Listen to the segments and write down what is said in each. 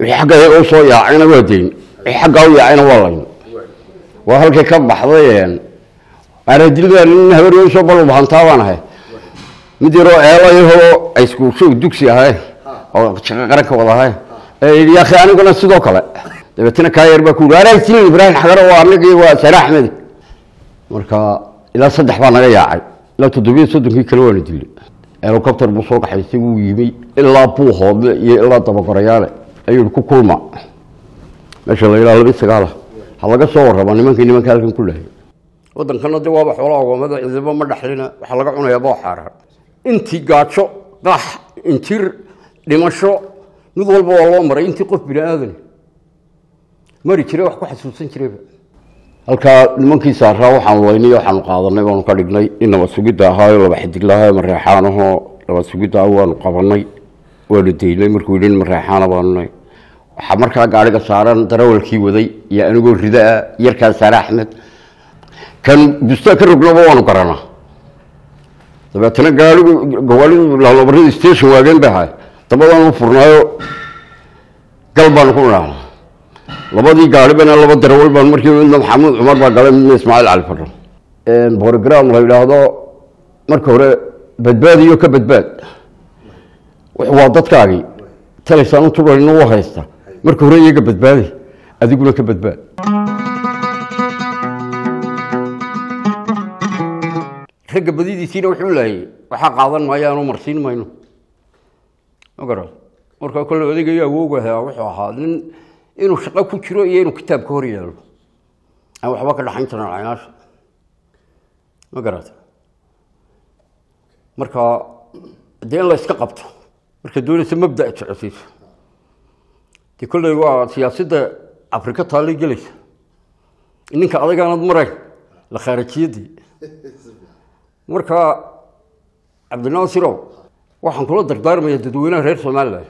wixii xagga iyaga u soo yaacayna waa dayn wixii xaggaa u yaacayna waa layn waa halkay ka baxday aradilbaa nin habeeniyo usoo balbahantaa baan ahay mid yaroo eelayahoo ay iskuulshoog dugsi ahay oo shaqo qaranka wada ahay ee yidhi yaakhi aniguna sidoo kale dabeetana kaa yar baa ku yidhi aragtiin ibraahim xagaro waa anagii waa sare axmed marka ilaa saddex baa naga yaacay ilaa toddobiyo soddonkii kale waana dilay helicopter buu soo kaxaystay wuu yimi ilaa buuhoodle iyo ilaa dabagorayaale ayuu ku kulma meesha la yidhaha labi sagaala ha laga soo warrama nimankii nimanka halkan ku lahay waddankana de waaba xoolaa ogoomada ciidamo ma dhaxlina waxaa laga cunayaa boo xaaraan intii gaajo qax injir dhimasho mid walba waa loo maray intii qof bini aadan mari jire wax ku xasuusan jirayba halkaa nimankii saaraa waxaanu laynay waxaanu qaadanay baanu ka dhignay in nabad sugidda ahaayo laba xidig lahayo mareexaanahoo nabad sugidda ah waanu qabanay waanu daynay markuu yidhi mareexaana baanu nahay waxaa markaa gaariga saaran darawalkii waday iyo anigoo ridaa yarkaa saare axmed kan bustaa ka rognaba waanu garanaa dabeetana gaarigu gawaalidu laalobarada station waageen bay ahay dabadaan u furnaayo gal baanu ku idhaahna labadii gaari bana laba darawal baan markii midna maxamuud cumar baa galay midna ismaaciil cali fadho program la yidhaahdo marka hore badbaadiyo ka badbaad waa dadkaagii talaysaan u turanina u haysta marka hore iyaga badbaadi adiguna ka badbaad ragga badidiisiina wuxuu laayay waxaa qaadan maayaanoo marsiin mayno ma garan markaa kolle odaygayo awoogaha wuxuu ahaa nin inuu shaqo ku jiro iyo inuu kitaab ka hor yeelo aan waxba ka dhaxayn jiran caynaasha ma garata marka dee in la iska qabto marka doonaysa mabda jecesiiso dee kolley waa siyaasadda afrika taallay gelaysa ninka adagaanad marayn la khaarajiyadii marka cabdinaasirow waxaan kula dardaarmaya dadweynaha reer somalilan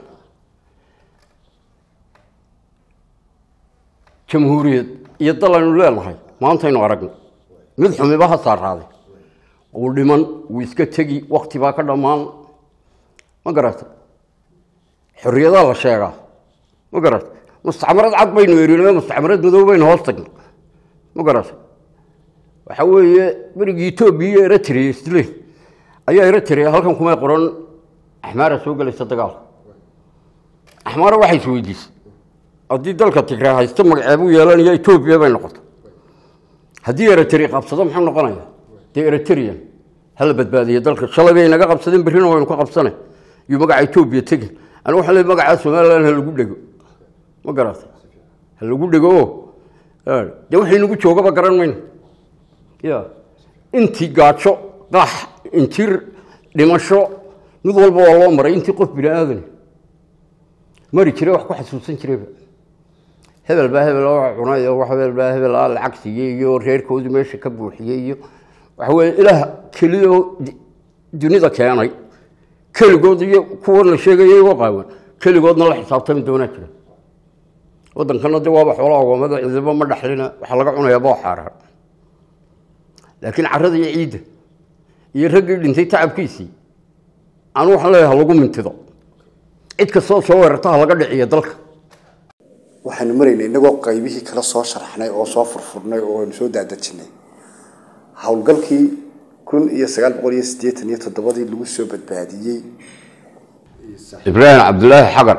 jamhuuriyad iyo dal aynu leenahay maantaynu aragna mid xumiba ha saaraaday uu dhiman wuu iska tegi wakti baa ka dhammaan ma garata xorriyadaa la sheegaa ma garata mustacmarad cad baynu erinay mustacmarad madow baynu hoos tagna ma garata waxa weeye berigii etoobiya iyo eritrea isle ayaa eritrea halkan kumay qoran axmaara soo gelaysa dagaalka axmaara waxay is weydiisay haddii dalka tigraa haysto magaceebuu yeelanaya etoobiya bay noqoto haddii eritrea qabsado muxuu noqonaya dee eritrian hala badbaadiya dalka shalay bay naga qabsadeen berrina waynu ka qabsanay iyo magaca etoobiya tegin anigu waxaan leey magacaa somaliland ha lagu dhego ma garata ha lagu dhego o dee wixii nagu joogaba garan mayno ya intii gaajo qax injir dhimasho mid walba waa loo maray intii qof bini aadan mari jire wax ku xasuusan jirayba hebel baa hebel oo cunay oo hebel baa hebel aa lacag siiyey iyo reerkoodu meesha ka buuxiyey iyo waxa weeye ilaah keliyoo dunida keenay keligood iyo kuwan la sheegaya igo qaawan keligoodna la xisaabtami doonaa jira waddankana de waaba xoolaa ogoomada ciidamo ma dhaxlina waxaa laga cunayaa boo xaaraan laakiin carada iyo ciidda iyo raggii dhintay tacabkiisii anu waxaan leeyahay halagu mintido cid kastoo soo weerarta ha laga dhiciyo dalka waxaanu maraynay inagoo qaybihii kala soo sharaxnay oo soo furfurnay oo aynu soo daadajinay howlgalkii kun iyo sagaal boqol iyo siddeetan iyo toddobadii lagu soo badbaadiyey ibraahim cabdulaahi xagar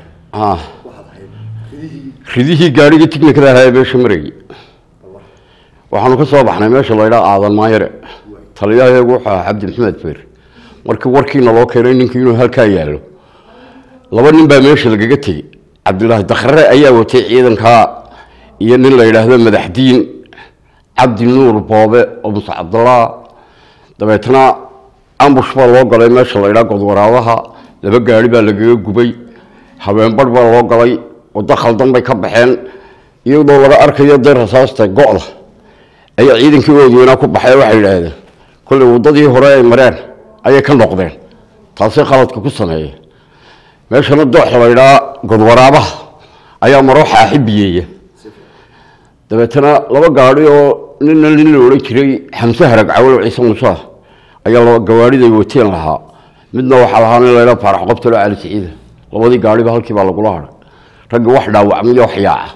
ridihii gaarigii tiknikada ahaa ee meesha marayay waxaanu ka soo baxnay meesha laydhaa aadan maayare taliyahayagu wuxuu ahaa cabdi maxamed feer markii warkiina loo keenay ninkii inuu halkaa yaallo laba nin baa meesha lagaga tegey cabdulaahi dakhre ayaa watay ciidankaa iyo nin la yidhaahdo madaxdiin cabdi nuur boobe oo muse cabdallah dabeetna ambush baa loo galay meesha la ydhaa godwaraabaha laba gaari baa lagaga gubay habeenbarh baa loo galay waddo khaldan bay ka baxeen iyadoo laga arkayo dee rasaasta go-da ayaa ciidankii oodweynaa ku baxay waxay yidhaahdeen kolley waddadii hore ay mareen ayay ka noqdeen taasay khaladka ku sameeyeen meeshana doox la ydhaa godwaraabaha ayaa marooxa axibiyeeya dabeetana laba gaadi oo nina nin la odhan jiray xamse harag cawalo ciise musaa ayaa laba gawaadhiday wateen lahaa midna waxaa lahaa nin laydhaa faarax qobtalo cali siciida labadii gaadhiba halkii baa lagula hadhay ragga wax dhaawacmay wax yaaca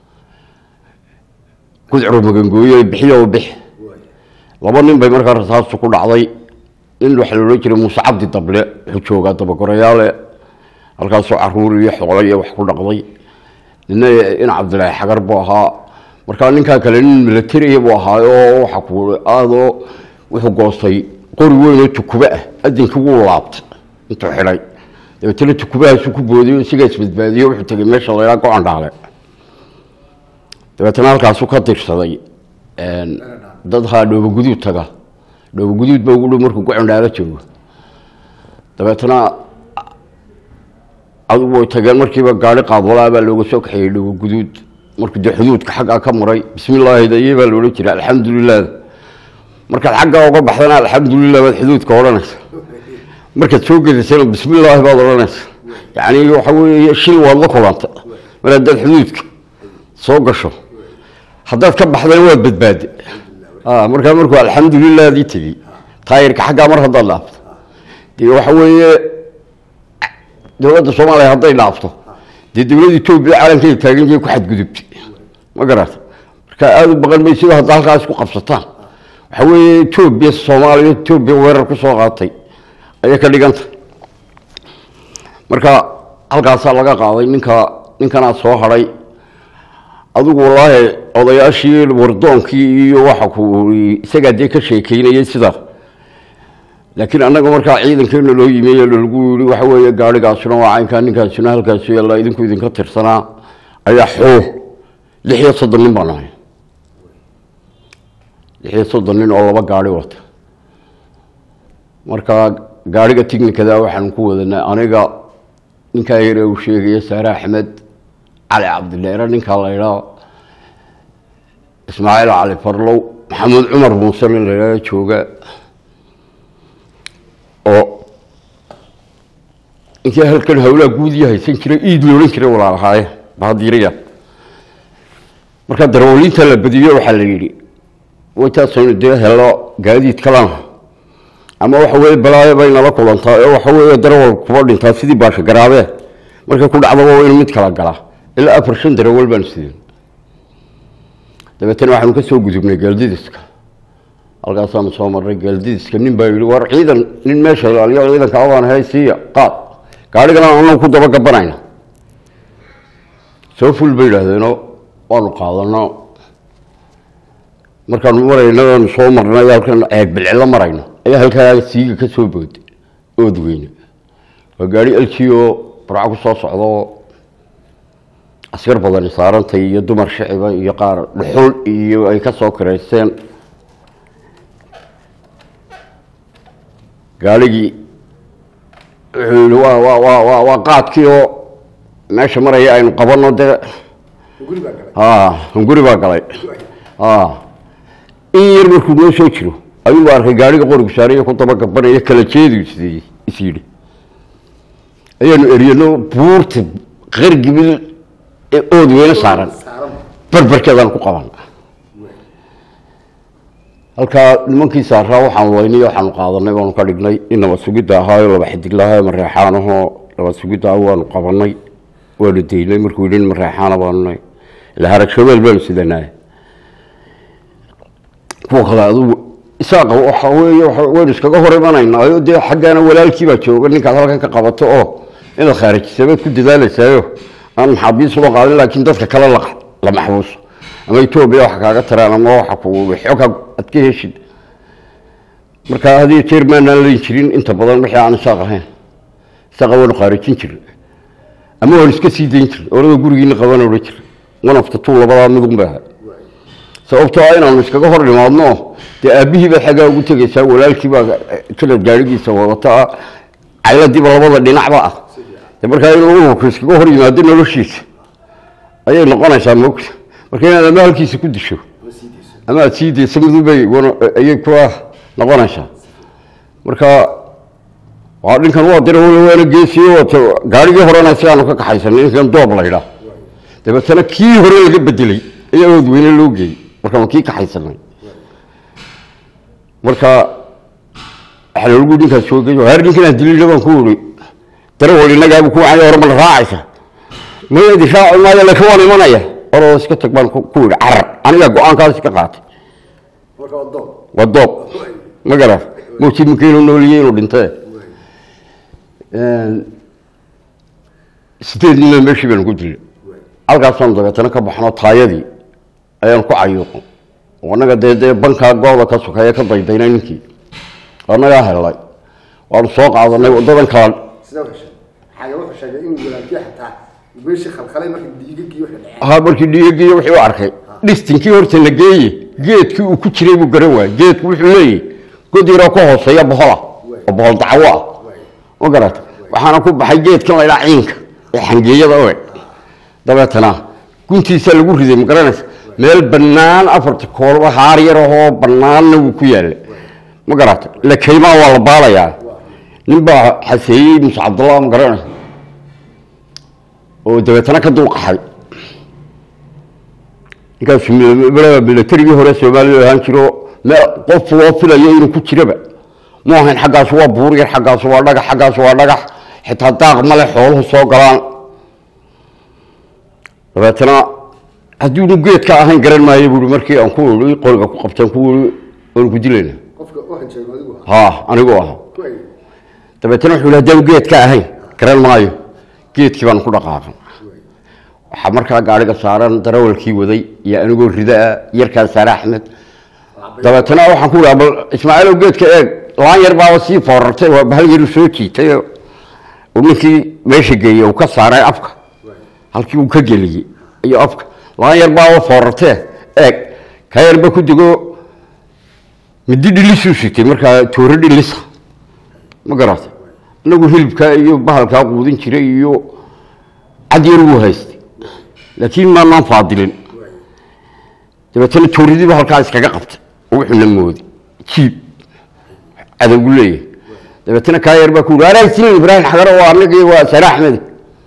gudcuro magangooye bixiyo bix laba nin bay markaa rasaastu ku dhacday nin waxaa loodhan jiray muuse cabdi dable wuxuu joogaa dabagorayaale halkaasoo caruur iyo xoolo iyo wax ku dhaqday nina in cabdilaahi xagar buu ahaa markaa ninkaa kale nin milatariya buu ahaayo waxa ku aadoo wuxuu goostay qori weynoo tukuba ah adinkii wuu laabtay intuu xidhay dabeetana tukubahaasu ku boodiyo isagaa isbadbaadiyo wuxuu tegay meesha laylaa go-an dhaale dabeetana halkaasuu ka dirsaday dad haa dhooboguduud taga dhooboguduud ba ugu dhow markuu go-an dhaalo joogo dabeetana adugu way tageen markiiba gaari qaadwalaa baa looga soo kaxeeyey dhooboguduud markuu dee xuduudka xaggaa ka maray bismillaahi daye baa loodhan jiray alxamdulilah markaad xaggaa uga baxdana alxamdulilah baad xuduudka odhanaysa markaad soo gedaysana bismillaahi baad odhanaysa yacni waxa weeye shil waad la kulanta mar haddaad xuduudka soo gasho haddaad ka baxdana waad badbaade markaa markuu alxamdulilahdii tegey taayirka xaggaa mar haddaad dhaafto dee waxa weeye dowladda soomaaliya hadday dhaafto dee dowladda etoobiya caalamkeeda taagan jee ku xadgudubtay ma garata marka aada u baqan maysido hadda halkaas ku qabsataan waxa weeye etoobiya soomaaliya etoobiya weerar ku soo qaatay ayay ka dhiganta marka halkaasaa laga qaaday ninka ninkanaa soo hadhay adigu wallaahi odayaashii wardoonkii iyo waxa ku isagaa dee ka sheekeynayay sida laakiin annaga markaa ciidankeena loo yimey lagu yii waxa weeye gaarigaasuna waa caynkaa ninkaasuna halkaasu yaallaa idinku idinka tirsanaa ayaa xoo lix iyo soddon nin baan ahay lix iyo soddon nin oo laba gaari wata marka gaariga tignikada waxaan ku wadanay aniga ninkaa yare uu sheegaya saare axmed cali cabdileere ninkaa la ydhaa ismaaciil cali farlow maxamuud cumar muuse nin la ydhaa jooga oo inkii halkan hawlaa guudiya haysan jiray iid loodhan jiray walaalahaaye bahadiiriya markaa darwaliinta la badiyo waxaa la yidhi waytaasaynu dee helo gaadiid kalana ama waxa weye balaayo bay nala kulantaa oo waxa weeye darawal kuba dhintaa sidii baasha garaabee markay ku dhacdaba waa inu mid kala galaa ilaa afar shan darawal baanu sideen dabeetana waxaanu ka soo gudubnay geeldidiska halkaasaanu soo marnay geeldidiska nin baa yidhi war ciidan nin meesha ilaaliyo ciidanka abaan hay siiya qaad gaadhigana anagu ku daba gabanayna soo ful bay yidhaahdeenoo waanu qaadano markaanu maraynaanu soo marnay halkan ceeg bilcilo marayno ayaa halkaa siiga ka soo booday ood weyne waa gaari eljioo barco ku soo socdo askar badani saarantay iyo dumar shiciba iyo qaar dhuxul iyo ay ka soo kiraysteen gaarigii wuxuu yihi waa waa waa waa waa qaadkii oo meesha maraya aynu qabano dee hunguri baa galay in yar markuu noo soo jiro ayuu arkay gaariga qorigu saaraya ku daba gabanaya kala jeedu is is yidhi ayaanu eryano buurta qargibil ee ood weyne saaran barbarkeedaan ku qaban halkaa nimankii saaraa waxaanu laynay waxaanu qaadanay waanu ka dhignay in nabad sugidda ahaayo laba xidiglahayo mareexaanahoo nabad sugidda ah waanu qabanay waanu daynay markuu yidhi nin mareexaana baanu nahay ila harag shabeel baanu sidanay kuwa kale adugu isaaqa waxa weeye waynu iskaga hor imanaynaayo dee xaggaana walaalkii baa jooga ninkaad halkan ka qabato oo inaad khaarijisabaad ku dadaalaysaayo aan maxaabiis loo qaadin laakiin dadka kale la la maxbuuso ama etoobiya wax kaaga taraan ama waxa ku xog aad ka heshid marka hadiyo jeer maanaan leyn jirin inta badan wixii aan isaaq ahayn isaaqa waanu khaarijin jirin ama waanu iska sii dayn jirin orada gurigiina qaban odhan jira wanafta tuu labadaa midun bay ahay sababtoo ah inaanu iskaga hor dhimaadno dee aabbihii baad xaggaa ugu tegaysaa walaalkii baa kala gaarigiisa wadata ah cayladiiba labada dhinacba ah de markaa inuu ururku iskaga hor yimaado noloshiisa ayay noqonaysaa mogta marka inaad ama halkiisa ku disho ama aad sii dayso midubay ayay kua noqonaysaa marka waa dhinkan waa dira waana geesiyo wato gaarigii horena sidaanu ka kaxaysanay ninkan doob laydhaa dabeetana kii hore laga bedelay ayaa ood weyne loo geeyey markaanu kii kaxaysanay marka waxaa loogu ninkaas joogay har ninkan aan dilina baan ku uri darawal innagaabu ku wacay hore ma la raacaysa maya difaaci maayo laakiin waan imanaya oroo iska tag baan ku ku yidhi carar aniga go-aankaas iska qaatay marka waa doob waa doob ma garan mawjid marka inuu nooliyey inuu dhintee sideed nina meeshii baanu ku dilay halkaasaan dabeetana ka baxno taayadii ayaan ku cayuuqo annaga dee dee bankaa gooda ka sokeeya ka daydaynay ninkii annagaa helay waanu soo qaadanay wadadan kala sidaa u heshay xaga wuxuu sheegay inuu walaalkii xataa meeshii khalkhalay markii dhiigagii wixii dhaceen ha markii dhiigagiiyo wixii u arkay dhistinkii horta la geeye geedkii uu ku jiray buu garan waayey geedku wuxuu leeyahy god yaroo ka hooseeya bohola oo bohol dacwo ah ma garata waxaana ku baxay geedkan laydhaa ciinka ee xangeeyada oe dabeetana guntiisa lagu riday ma garanaysa meel bannaan afarta koolba haar yar ahoo bannaanna wuu ku yaallay ma garata la kaymaa waa la baalayaa nin baa xaseeyey muse cabdullah ma garanaysa oo dabeetana ka dulqaxay ninkaasu milatarigii hore soomaaliya ahaan jiro meel qof loo filayo inuu ku jiraba mu ahayn xaggaas waa buur yar xaggaas waa dhagax xaggaas waa dhagax xitaa daaq male xooluhu soo galaan dabeetana hadduunu geedka ahayn garan maayo buui markii aan ku ii qoriga ku qabtaan ku ii waanu ku dilayna qofka u hanjeego adigu ha anigu aha ku ay dabeetana wuxuu yidhi haddaanu geedka ahayn garan maayo geedkii baanu ku dhaqaaqan waxaa markaa gaariga saaran darawalkii waday iyo anigoo ridaa yarkaa saare axmed dabeetana waxaan ku idhaha bal ismaaciilow geedka eeg laan yar baaba sii foorartay waa bahal yaru soo jiitay oo uu ninkii meesha geeyey uu ka saaray afka halkii uu ka geliyey iyo afka laan yar baaba foorartee eeg ka yarba ku dego midi dhilisuu sitay markaa toore dhilisa ma garata inagu hilibkaa iyo bahalkaa quudin jiray iyo cad yar wuu haystay laakiin maanaan faadilin dabeetana tooridiiba halkaa iskaga qabtay oo wuxuuna mooday jiib cadowgu leeyahay dabeetana kaa yar baa ku yidhi aragsin ibraahim xagaro waa anagii waa sare axmed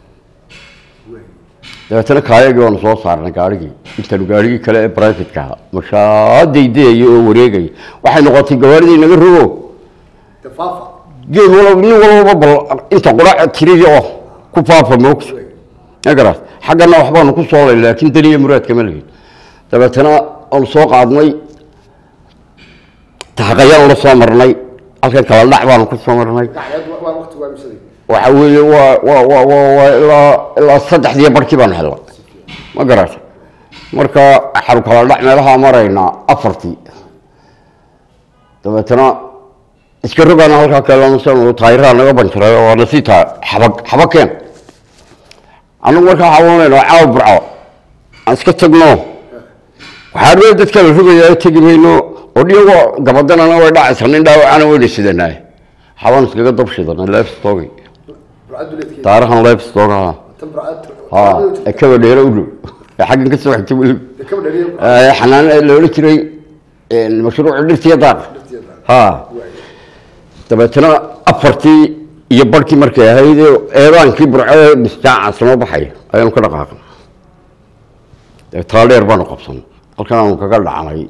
dabeetana kaayagii waanu soo saarnay gaarigii intaanu gaarigii kale ee brivatka ahaa mashaa daydayaya oo wareegaya waxay noqotay gawaaridii naga rogo dafaafa geed walba nin walbaba bal inta qurac tiriya oo ku faafa moogta magarat xaggana waxbaanu ku soo lay laakiin daniya muraadka ma lihin dabeetana aanu soo qaadnay taxaqayaan la soo marnay halkan kala dhac baanu ku soo marnay dhacdeed waa waa waqti waa misaday waxa weeye waa waa waa waa waa ilaa ilaa saddexdiiyo barkii baanu helnay ma garata marka waxaanu kala dhac meelaha maraynaa afartii dabeetana iska rogaana halkaa kalesan taayiraha naga banjiray oo waana sii taa xabag xabakeen anagu markaa xawanayno caaw burco aan iska tagno waxaa dhee dadka la rogayaa tegi mayno oo dhiyagoo gabadanana way dhacaysa nin dhaawacana wayna sidanaaye xabaan iskaga dabshidana leefstoogi burcad duleedkeeda taarihan leefstoogaha tan burcad ha ee kaba dheero u dhow ee xaggan ka soo xigta weliba kaba dhariya ee xanaan ee la odhan jiray mashruuca dhirtiya daaq ha dabeetana afartii iyo barhkii markay ahayd eedaankii burcee bisjaaca sama baxay ayaanu ka dhaqaaqnay dee taaldheer baanu qabsanay halkan aanu kaga dhacnay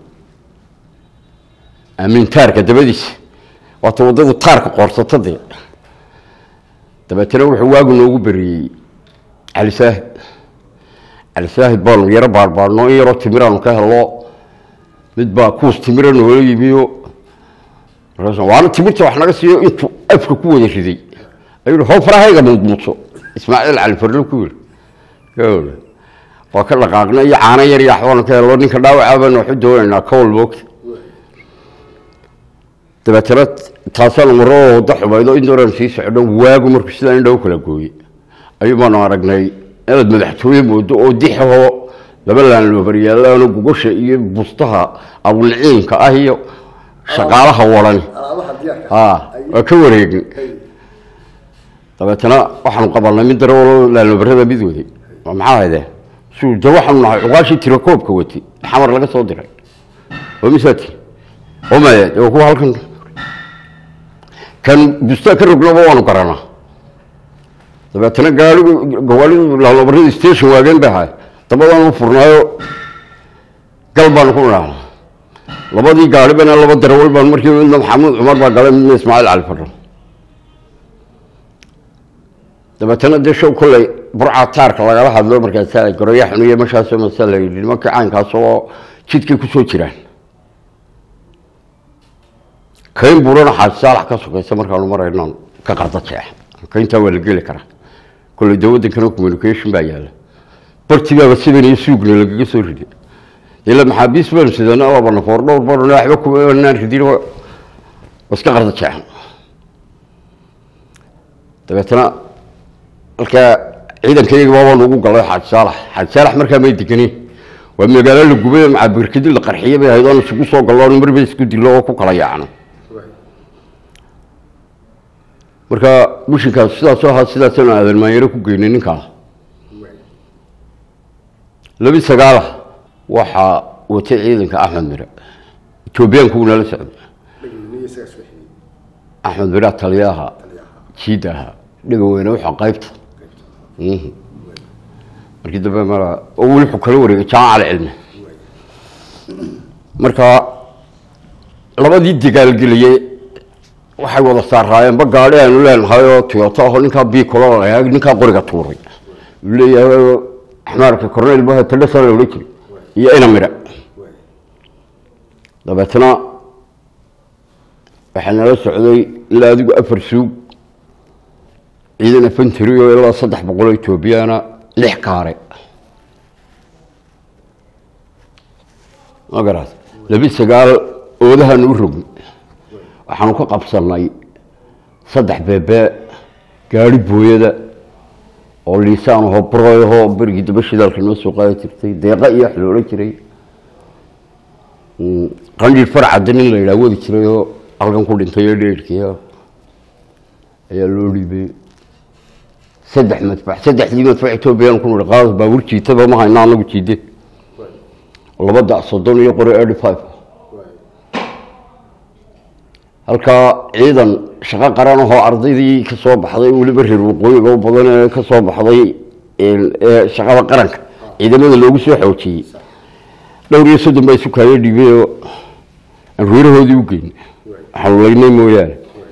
amiin taarka dabadiisa waata waddadu taarka qoorsato dee dabeetana wuxuu waagu noogu beriyey cali saahid cali saahid baanu yaro baarbaarno in yaroo timiraanu ka hello mid baa kuus timira noola yimiyo markaas waana timirta wax naga siiyo intuu afka ku wada riday ayuu how farahayga muudmuudso ismaaciil cali farlo ku yiri gawla waa ka dhaqaaqna iyo caano yar iyo waxbaanu ka hello ninka dhaawaca baanu waxu doonaynaa kawal moogta dabeetana taasaanu maroo waddo xumaydo in dooraan sii socdo waagu markuu sidaa indhow kala gooyey ayuu baanu aragnay inaad madaxtooye moodo oo dixahoo laba laan loo baryaalaano gogosha iyo bustaha abulciinka ah iyo shaqaalaha waran alaabaha diyaarka ha waa ka wareegin dabeetana waxaanu qabanay mid darawalo laaloobarada mid waday waa maxaa haydee suu de waxaanu nahay cuqaashii tirakoobka watay xamar laga soo diray oo misaati oo maye de waa kuwa halkan kan bustaa ka rognaba waanu garanaa dabeetana gaarigu gawaalidu laaloobarada station waageen bay ahay dabadaanu furnaayo gal baanu ku idhaahna labadii gaaribana laba darawal baan markii midna maxamuud cumar baa galay midna ismaaciil cali fadho dabeetana dee show kolley burca taarka lagala hadlo markaasa goroya xuniye meeshaasoo masa la yidhi nimankii caynkaas oo jidkay kusoo jiraan kayn buurana xaaji saalax ka sokaysa markaanu marayno ka qarda jeex kayntaa waa la geli karaa kolley de waddankana communication baa yaalla bartibaaba sidan iyo suugna lagaga soo riday ila maxaabiis baanu sidana laba nafoor dhowr baanu waxba kumanaan ridin waa iska qarda jeexan dabeetana halkaa ciidankayga baabaan ugu galay xaaji saalax xaaji saalax markaa may deganin waa magaalo la gubay macabirkadi la qarxiye bay ahayd oon isugu soo gallo marba isku dilo oo ku kala yaacno marka mishinkaas sidaasoo ahaa sidaasanu aadan maanyaro ku geynay ninkaa labi sagaala waxaa watay ciidanka axmed mire etoobiyaanku nala socday axmed mire taliyaha jiida ahaa dhiga weyne waxaa qaybta markii dambe mara oo weli wuxuu kala wareegay jaamaca alcilmi marka labadii dagaalgeliyey waxay wada saaraayeenba gaadhi aanu leenahay oo toyoto aho ninkaa biicolo ninkaa qoriga tuuray uu leeyahay axmaarka cornel bah tadhasa la odhan jiray iyo ina mire dabeetna waxaa nala socday ilaa adigu afar suug ciidan afantary oo ilaa saddex boqol oo etoobiyana lix kaare ma garaad labi sagaal oodahaanu u rogni waxaanu ka qabsanay saddex beebe gaari booyada oo liisaan ahoo broy ahoo berigii daba shidaalka noo soo qaadi jirtay deeqa iyo wax la odhan jiray qandhiir farcadda nin la yidhaha wadi jiray oo halkan ku dhintay oo dheerkiia ayaa loo dhiibay saddex madfac saddexdii madfac etoobiyaan ku nidhi qaada baabuur jiitaba ma hayna anagu jiide laba dac soddon iyo qori eighty five halkaa ciidan shaqo qaran ahoo ardaydii ka soo baxday weliba reer waqooyiga u badan ee ka soo baxday ee shaqada qaranka ciidamada loogu soo xoojiyey dhowr iyo soddon baa isu kaayo dhiibay oo aan reerahoodii u geyn xaluleynay mooyaane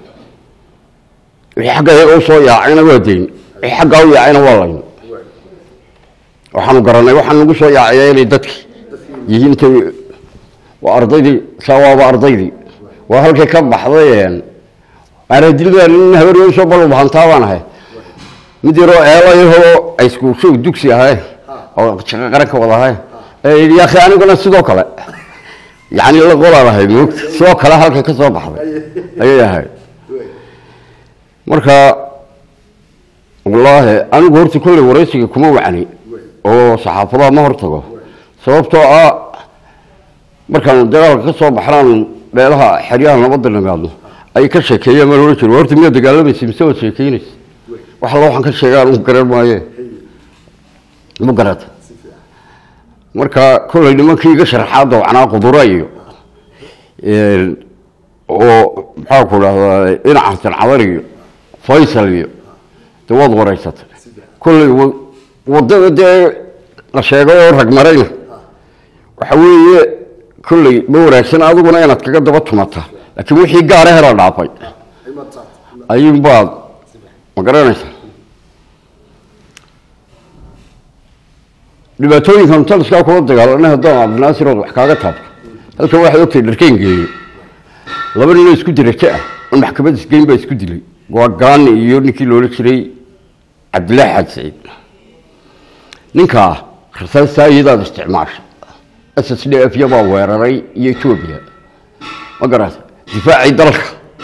wixii xagga iyaga usoo yaacayna waa dayn wixii xaggaa u yaacayna waa layn waxaanu garanay waxaan nagu soo yaacaya inay dadki yihiin t waa ardaydii saa waaba ardaydii waa halkay ka baxday aradilda nin habaryo soo balbahantaa baan ahay mid yaroo eelayahoo ayskuushow dugsi ahay oo shaqo qaran ka wada ahay ee yaakhi aniguna sidoo kale yani la qolaan ahay moogta sidoo kale halkay ka soo baxday ayay ahayd marka wallaahi anigu horta kolley waraysiga kuma wacni oo saxaafadaha ma hortago sababtoo ah markaanu dagaalka ka soo baxnaan meelaha xeryaha nabadda nimaadno ay ka sheekeeyeen maan ohan jir horta miyaa dagaalamaysa mise waad sheekeynaysa wax alla waxaan ka sheegaa anu garan maaye ma garata marka kolley nimankii iga sharaxaada wacnaa qudura iyo oo maxaa ku dhahdaa dhinac xasan cadar iyo faysal iyo de waad wareysatay kolley wadada dee la sheegay oo rag marayna waxa weeye kolley ma wanaagsan adiguna inaad kaga daba tumata laakiin wixii gaara hela dhaafay ayuunbaad ma garanaysa dhibaatooyinkan taliskaa kula dagaalanay haddaan cabdinaasirood wax kaaga taabto halkan waxaad ogtay dharkeen geeyo laba ninoo isku dirajo ah on maxkamad isgeyn baa isku dilay waa gaani iyo ninkii loola jiray cabdillaahi xaaj saciid ninkaa rasaastaa iyadaad isticmaasha s s d f yabaa weeraray iyo etoobiya ma garata difaacii dalka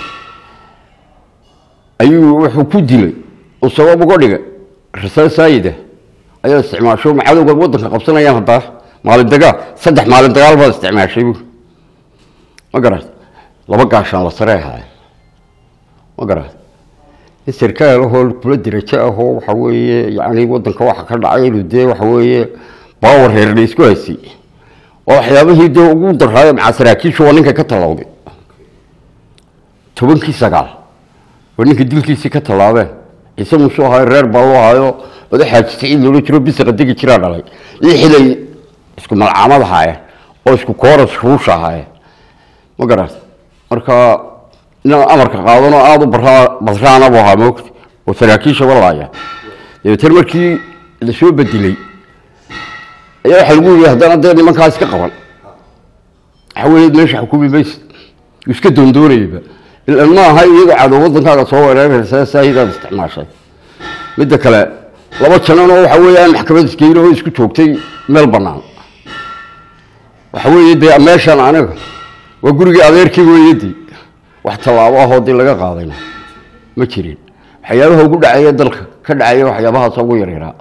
ayuu wuxuu ku dilay oo sabab uga dhigay rasaasaayida ayaa isticmaasho macadowga waddanka qabsanayaan haddaa maalin dagaal saddex maalin dagaal baad isticmaashay bu ma garata laba gaashaan la sare ahaay ma garata in sarkaal ahoo kula dirajo ahoo waxa weeye yani waddanka waxa ka dhacay inuu dee waxa weeye baawer reer la isku haysay oo waxyaabihii dee ugu daraayo macaa saraakiishu waa ninka ka tallawday tobankii sagaal waa ninka dilkiisii ka tallaabeen ciise muusuu ahayo reer baa u ahayo oda xaaji saciid loola jiro bisaqa degi jiraa dhalay lixilay isku malcaamad ahaayeen oo isku kooras ruusha ahaayeen ma garata marka inaan amarka qaadanoo aada u baraa badraana buu ahaa moogta oo saraakiisha walaaya dabeetana markii la soo bedelay ayaa waxaa lagu yidhi haddana dee nimankaas ka qaban waxa weeye meesha xukumi maysid iska doondoonayaba ilan ma aha iyadoo cadow waddankaaga soo weeraraysa saahidaad isticmaashay midda kale laba jananoo waxa weeyaan maxkamad isgeyn oo isku joogtay meel bannaan waxa weeye dee meeshan aniga waa gurigii adeerkii weeyadii wax tallaabo ahoo dii laga qaadayna ma jirin waxyaabaha ugu dhacaya dalka ka dhacaya waxyaabahaas ugu yaryaraa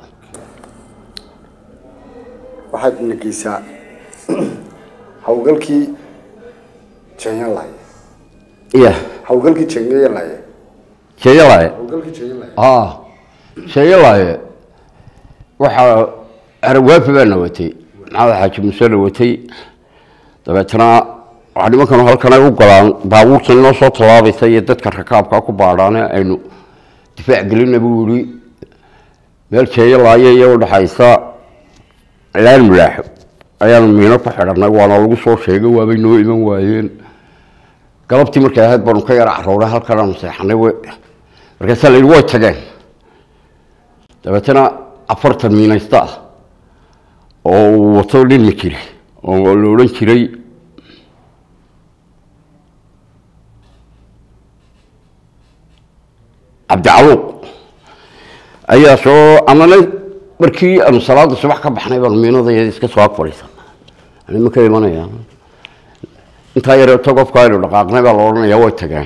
waxaad nageysaa hawlgalkii jenyanlaye iya hawlgalkii jenyanlaye sheeyalaye hawlgalkii jenyanlaye ah sheeyalaye waxaa aragwaafi baa na watay maxamed xaaji muuse na watay dabeetana waxaa nimankanu halkan ay u galaan baabuurtan inoo soo tallaabaysa iyo dadka rakaabka ku baadhaane aynu difaac gelina buu yihi meel sheeyalaaye iyo udhaxaysa laan mulaaxo ayaanu miino ku xidhanay waana lagu soo sheegay waabay noo iman waayeen galabtii markay ahayd baanu ka yara carooray halkan aanu seexanay w markaasaa la yidhi way tageen dabeetana afartan miinaysta ah oo uu wato nin ma jiri oo la odhan jiray cabdicaluuq ayaa soo amana markii aanu salaada subax ka baxnay baanu miinadayada iska soo ag fadhiisan anima ka imanaya intaa yareeto qofka aynu dhaqaaqnay baa la odhanaya way tageen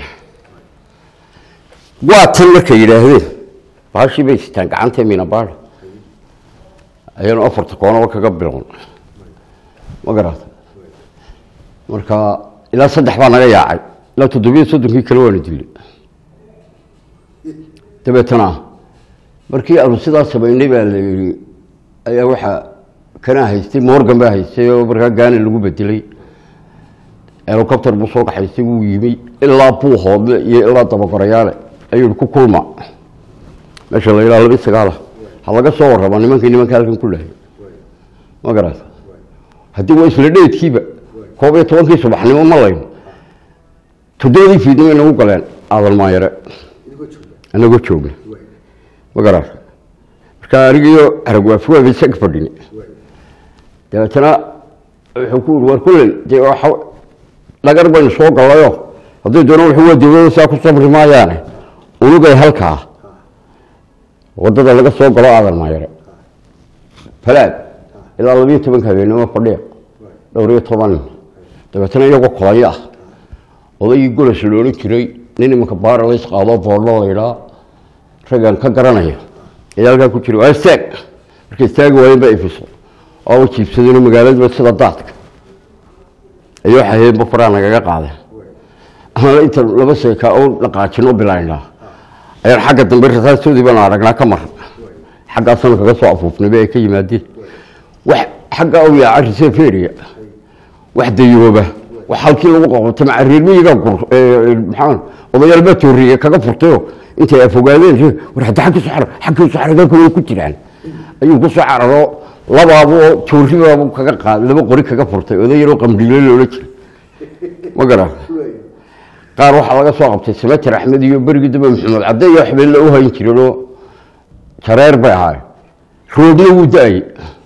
waa tan markay yidhaahdeen baashii bay sitaan gacanta miinabaada ayaanu afarta koonaba kaga bilown ma garata marka ilaa saddex baa naga yaacay ilaa toddobiyo soddonkii kale waana dilay dabeetana markii aanu sidaa samaynay baa la yidhi ayaa waxaa kanaa haystay morgan baa haystay oo markaa gaani lagu bedelay helicopter buu soo kaxaystay wuu yimi ilaa buu hoodle iyo ilaa dabagorayaale ayuu ku kulma meesha la yidhaha laba sagaala ha laga soo warrama nimankii nimanka halkan ku lahay ma garata haddii waa isla dheedkiiba koob iyo tobankii subaxnimo ma layn toddobadii fiidnimo inagu galeen aadan maayare anagoo joogna ma garata marka anigiyo aragwaafi waaba isaga fadhini dabeetana wuxuu ku yiri war kulley dee waxa dhagar baynu soo gallayo hadday doonaan wuxuu waa dawlada saa ku sabri maayaane unugay halkaa waddada laga soo galo aadan maayare falaad ilaa labiyo tobanka habeenimo fadhiya dhowr iyo toban nin dabeetana iyagoo kolayo ah odaygii golas la odhan jiray nin imanka baara lays qaado boodho la yidhaa raggan ka garanaya ayaa halkaa ku jira waa istaag markay istaagi waayeen baa ifiso oo u jiibsadeen magaaladiiba sida daadka ayuu xaheenba faraa nagaga qaadeen ama inta laba seeka oo dhaqaajino bilaynaa ayaan xagga dambe rasaastoodii baanu aragnaa ka mar xaggaasanu kaga soo afuufnayba ay ka yimaadeen wax xagga u yaaca riseferia wax dayooba wax halkii lagu qabtay maca reermiyiga maxaa odayaal baa tooriye kaga furtayo intay afogaadeen war hadda xagga soo xar xagga soo xargalka way ku jiraan ayuu ku soo cararo labaabo tooribaabu kaga qaad laba qori kaga furtay odayaroo qamdhiilo loola jiray ma garan qaar waxaa laga soo qabtay samater axmed iyo berigii dambe maxamed cadde iyo waxbeelle u hayn jireenoo jareer bay ahaay roobna wuu da-ayay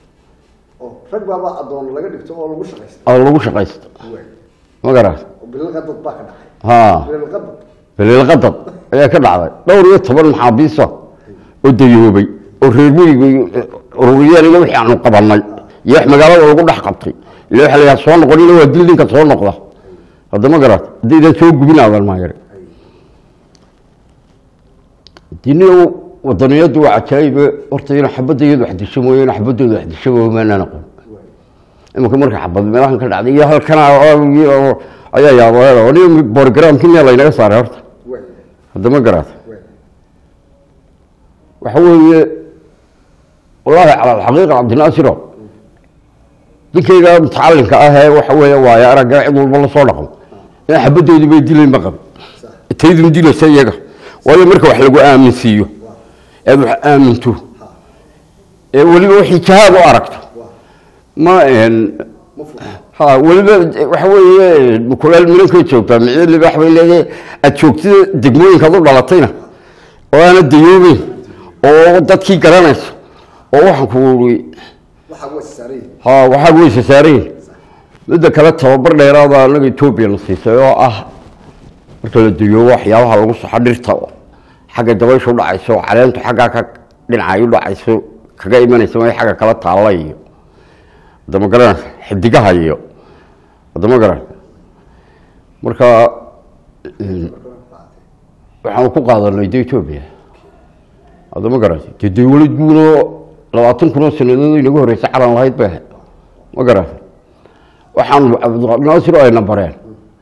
rag baaba adoon laga dhigto oo lagu shaqaysta oo lagu shaqaysto ma garan oo bililqadad baa ka dhacay ha bililqadad baliilqadad ayaa ka dhacday dhowr iyo toban maxaabiisa oo dayoobay oo reer miyiga ururiyeen iyo wixii aanu qabanay iyo wax magaalada lagu dhex qabtay ila waxa la yidhaha soo noqonina waa dil ninka soo noqda hadda ma garat haddaydan soo gubin aadan maayare diniyo wadaniyadu waa cajaayibe horta ina xabadda iyadu wax disho mooye ina xabadooda wax disho mooye maanaan aqoon imanka marka xabad meelahan ka dhacday iyo halkana ayaa yaaba ni borogramkii miyaa laynaga saaray horta hadda ma garaata waxa weeye wallaahi cala alxaqiiqa cabdinaasiro ninkayga mutacalinka ah ee waxa weeye waaye aragga cid walba lasoo dhaqmo in xabadoodii bay dilayn ma qab taydun dilaysa iyaga waayo marka wax lagu aaminsiiyo eed wax aaminto ee weliba wixii jahaad u aragto ma ha weliba waxa weeye mukulaal minankay joogtaa micyo libaax bay leedahay aada joogtida degmooyinkaad u dhalatayna oo aana dayoobeyn oo dadkii garanayso oo waxaan ku uri waxaa waa saaray ha waxaa weyse saareen midda kale tababar dheeraada anaga etoobiya na siisay oo ah marka la duyo waxyaabaha lagu saxo dhirta xagga dabaysha udhacayso caleentu xaggaa ka dhinacay udhacayso kaga imanaysa ma xagga kala taalla iyo hadama garan xidigaha iyo hadama garan marka waxaan ku qaadanay de etoobiya hadama garan dee dawlad guunoo labaatan kun oo sanadood inaga horeysa calan lahayd bay ahayd ma garan waxaan cabdinaasir oo ayna bareen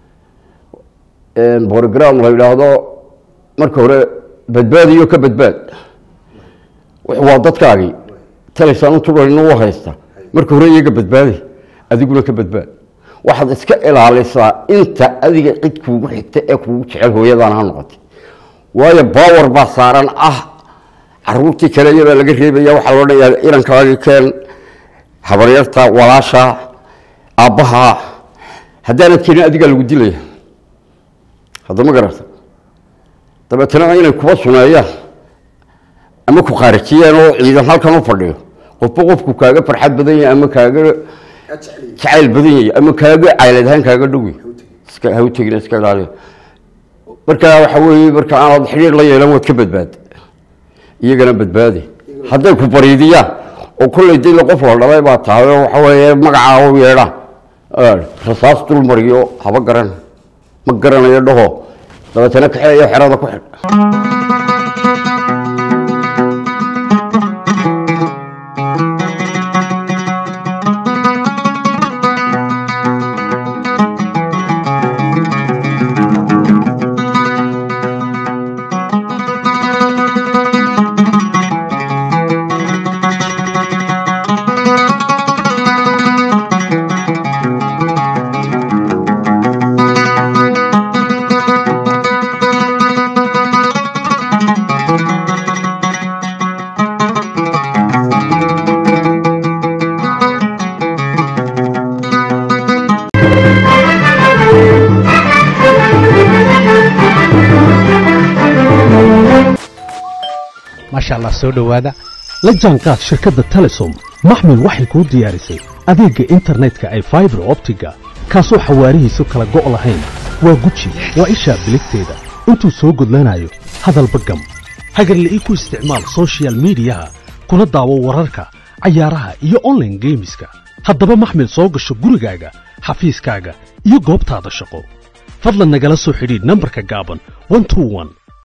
borogram la yidhaahdo marka hore badbaadiyo ka badbaad waa dadkaagii talaysaan u tugan u haysta marka hore iyaga badbaadi adiguna ka badbaad waxaad iska ilaalisaa inta adiga cid kuugu xigta ee kuugu jecel hooyadaan ha noqotay waayo bawar baa saaran ah caruurtii kale iyabaa laga reebaya waxaa loo dhaya inankaagii keen habaryarta walaasha aabbaha haddaanad keenin adigaa lagu dilaya haddama garata dabeetana inay kuba suneeyaan ama ku khaarijiyaan oo ciidan halkan u fadhiyo qofba qofku kaaga farxad badan yahay ama kaaga jacayl badan yahay ama kaaga caylad ahaan kaaga dhowy iska ha u tegina iska ilaaliya marka waxa weeye marka aanaad xidhiir la yeelan waad ka badbaad iyagana badbaadi hadday ku bariidiyaan oo kolley dila qof la dhalay baa tahay oo waxa weeye magacaa u yeedhaan rasaas dul mariyo haba garan ma garanayo dhaho dabeetana kaxeeyo xerada ku xidh maasha allah soo dhowaada la jaanqaad shirkadda telesom maxmil waxay kuu diyaarisay adeegga internetka ay faibar optiga kaasoo xawaarihiisu kala go' lahayn waa guji waa ishaa biligteeda intuu soo gudlanayo hadalba gam hagarle ii ku isticmaal soshiyal miidiyaha kuna daawo wararka cayaaraha iyo onlaine geemiska haddaba maxmil soo gasho gurigaaga xafiiskaaga iyo goobtaada shaqo fadlan nagala soo xidhiidh nambarka gaaban